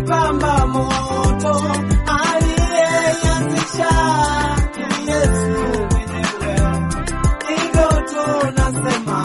imepamba moto, aliyeianzisha ni Yesu mwenyewe. Hivyo tunasema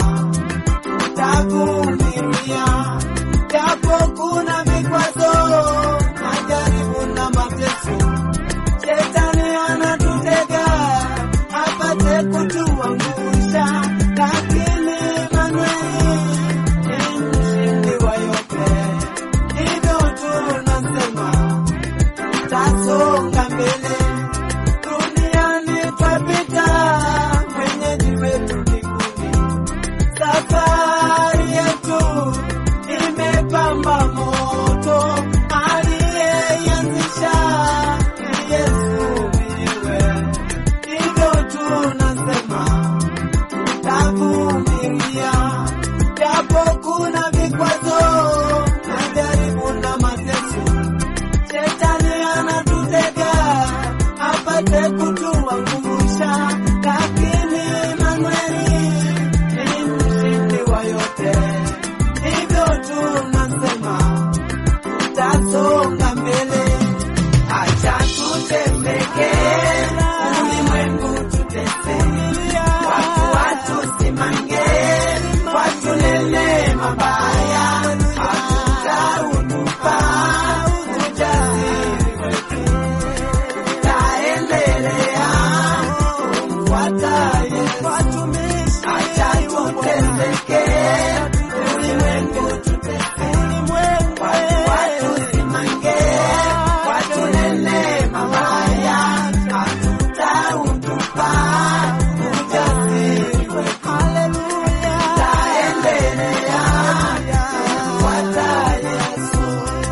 tutavumilia, japo kuna vikwazo, majaribu na mateso. Shetani anatutega apate kutuangusha, lakini Manueli ni mshindi wa yote. Hivyo tunasema tutasonga mbele, duniani twapita, mwenyeji wetu mbinguni. Safari yetu imepamba moto, aliyeianzisha ni Yesu mwenyewe. Hivyo tunasema tutavumilia, japo kuna vikwazo, majaribu na mateso. Shetani anatutega apate kutuangusha, lakini Manueli ni mshindi wa yote. Hivyo tunasema tutasonga mbele, acha tuteseke, ulimwengu tutese, watu watusimange, watunene mabaya, hatutautupa ujasiri wetu, taendelea kumfuata Yesu, acha tuteseke, ulimwengu tutese, watu watusimange, watunene mabaya, hatutautupa ujasiri wetu, taendelea kumfuata Yesu.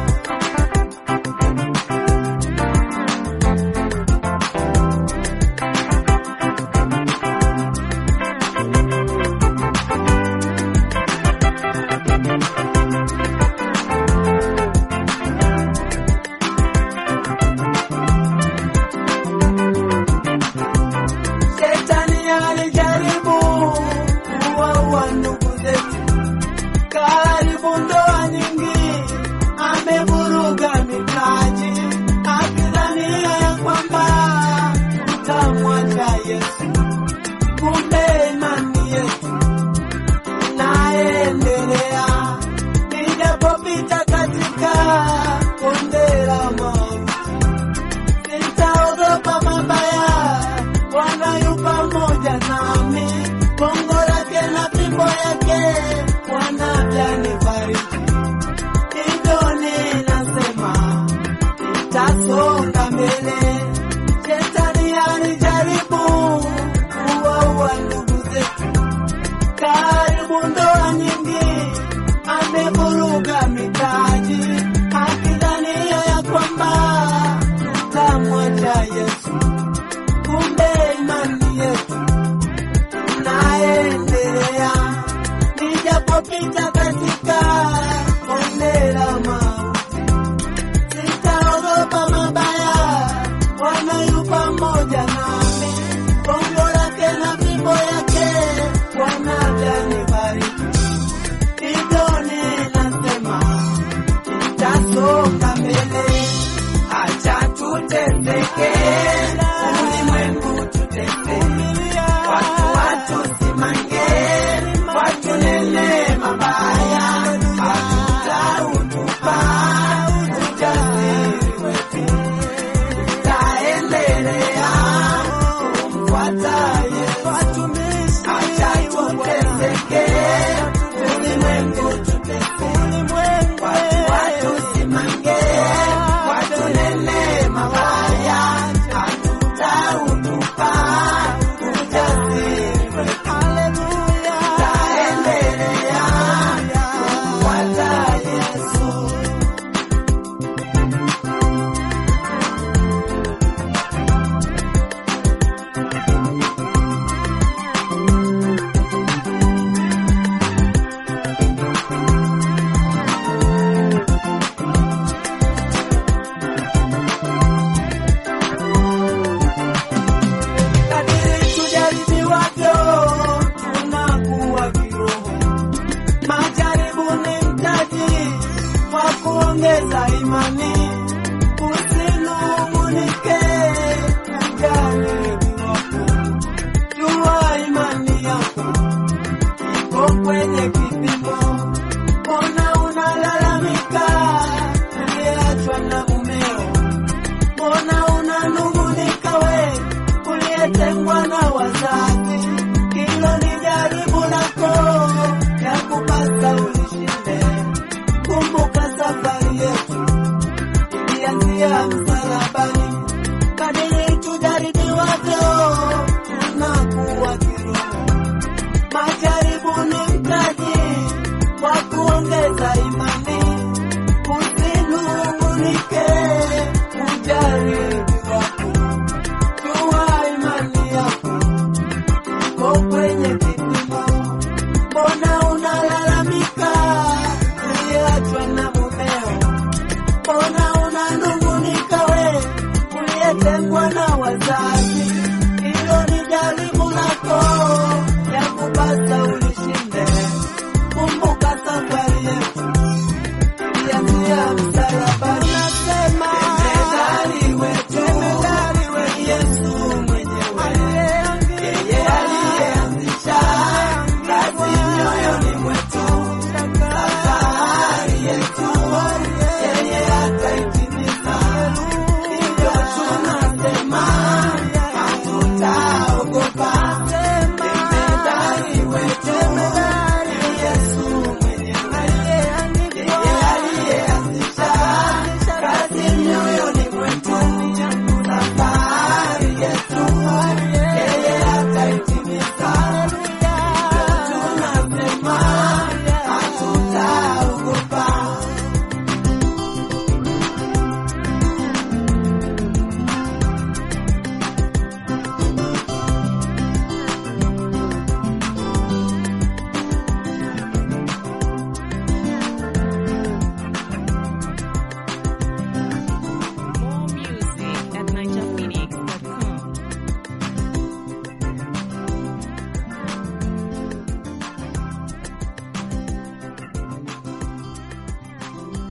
Shetani alijaribu kuwaua ndugu zetu, karibu ndoa nyingi, amevuruga mitaji, akidhania ya kwamba tutamwacha Yesu. Kumbe imani yetu inaendelea, nijapopita katika bonde la mauti sitaogopa mabaya, Bwana yu pamoja nami, gongo lake na fimbo yake Bwana vyanifariji. Hivyo ninasema nitasonga mbele. Shetani alijaribu kuwaua ndugu zetu, karibu ndoa nyingi, amevuruga mitaji, akidhania ya kwamba tutamwacha Yesu. Kumbe imani yetu inaendelea, nijapopita katika bonde la mauti, sitaogopa mabaya, Bwana yu pamoja nami, gongo lake na fimbo yake Bwana vyanibariki. Hivyo ninasema tutasonga mbele, acha tuteseke, ulimwengu tutese, watu watusimange, watunene mabaya, hatutautupa ujasiri wetu, taendelea kumfuata Yesu, acha tuteseke, ulimwengu tutese, watu watusimange, watunene mabaya, hatutautupa ujasiri wetu, taendelea kumfuata Yesu. kadiri tujaribiwavyo tunakuwa kiroho. Majaribu ni mtaji wa kuongeza imani, unungunike na jari kirofu. Jua imani yako iko kwenye kipimo. Mbona unalalamika uliyeachwa na mumeo? Mbona unanungunika we uliyetengwa na wazazi? Hilo ni jaribu lako ya kupasa ulishinde. Kumbuka safari yetu ilianzia msalabani, kadiri tujaribiwavyo tunakuwa kiroho. Majaribu ni mtaji wa kuongeza imani.